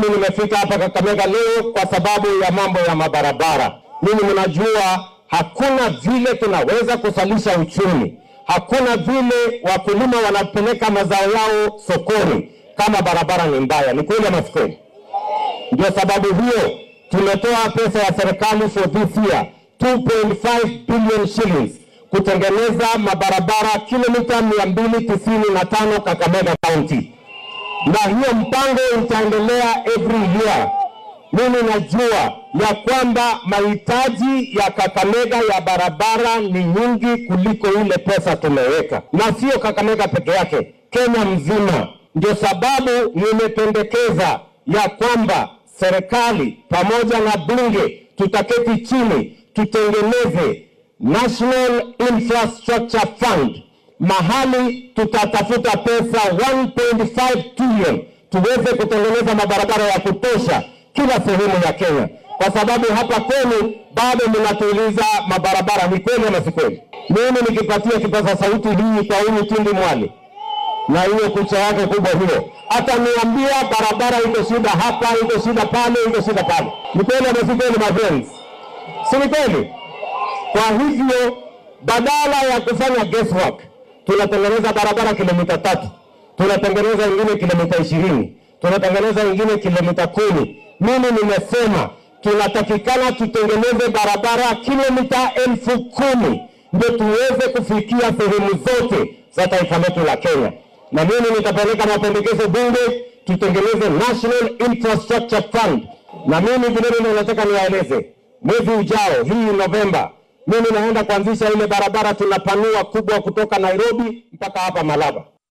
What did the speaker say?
mimi nimefika hapa Kakamega leo kwa sababu ya mambo ya mabarabara. Mimi mnajua hakuna vile tunaweza kusalisha uchumi, hakuna vile wakulima wanapeleka mazao yao sokoni kama barabara ni mbaya. Ni kweli ama si kweli? Ndio sababu hiyo tumetoa pesa ya serikali for this year 2.5 billion shillings kutengeneza mabarabara kilomita 295 Kakamega County, na hiyo mpango itaendelea every year. Mimi najua ya kwamba mahitaji ya Kakamega ya barabara ni nyingi kuliko ile pesa tumeweka, na sio Kakamega peke yake, Kenya mzima. Ndio sababu nimependekeza ya kwamba serikali pamoja na bunge tutaketi chini tutengeneze National Infrastructure Fund, mahali tutatafuta pesa 1.5 trillion tuweze kutengeneza mabarabara ya kutosha kila sehemu ya Kenya, kwa sababu hapa kwenu bado mnatuuliza mabarabara. Ni kweli ama si kweli? Mimi nikipatia kipaza sauti hii kwa huyu Tindi Mwali na hiyo kucha yake kubwa hiyo, ataniambia barabara iko shida hapa, iko shida pale, iko shida pale. Ni kweli ama si kweli, my friends? Si ni kweli? Kwa hivyo badala ya kufanya guesswork, tunatengeneza barabara kilomita tatu, tunatengeneza ingine kilomita ishirini, tunatengeneza ingine kilomita kumi. Mimi nimesema tunatakikana tutengeneze barabara kilomita elfu kumi ndio tuweze kufikia sehemu zote za taifa letu la Kenya, na mimi nitapeleka mapendekezo bunge tutengeneze National Infrastructure Fund, na mimi vilevile nataka niwaeleze mwezi ujao, hii Novemba, mimi naenda kuanzisha ile barabara tunapanua kubwa kutoka Nairobi mpaka hapa Malaba.